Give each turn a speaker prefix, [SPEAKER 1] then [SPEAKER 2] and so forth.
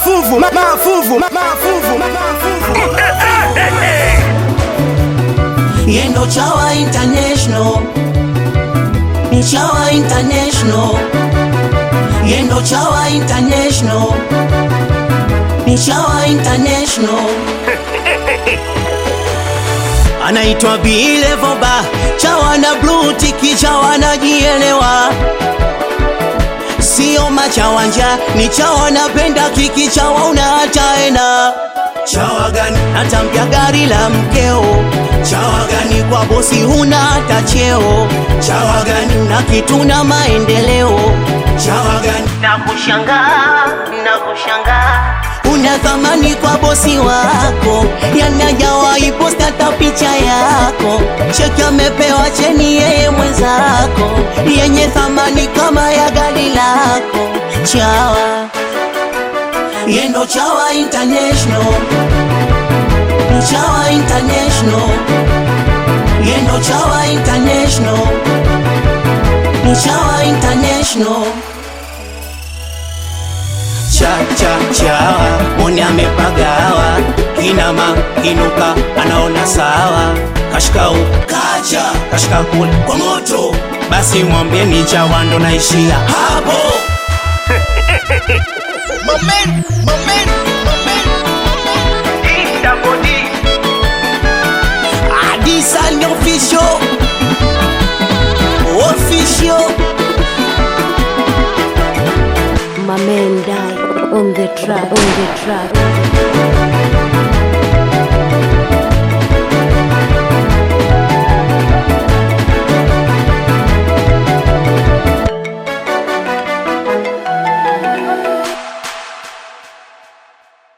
[SPEAKER 1] mafuvu ma- mafuvu ma- mafuvu ma- mafuvu
[SPEAKER 2] yendo chawa international ni chawa international yendo chawa international ni chawa international anaitwa bilevoba chawa na blue tiki chawa najielewa sio machawanja ni chawa napenda kiki chawa unataena chawa gani natambia gari la mkeo chawa gani kwa bosi huna hata cheo chawa gani na kitu na maendeleo chawa gani na kushangaa na kushangaa una thamani kwa bosi wako yanajawahi posta hata picha yako cheki amepewa cheni yeye mwenzako yenye thamani kama ya gari lako chawa yendo chawa international ni chawa international yendo chawa international ni chawa international cha cha chawa moni amepagawa kinama kinuka anaona sawa kashikau kacha kashika kule kwa moto basi mwambie ni chawa ndo naishia hapo Adisa ni official official
[SPEAKER 3] My man die on the track, on the track.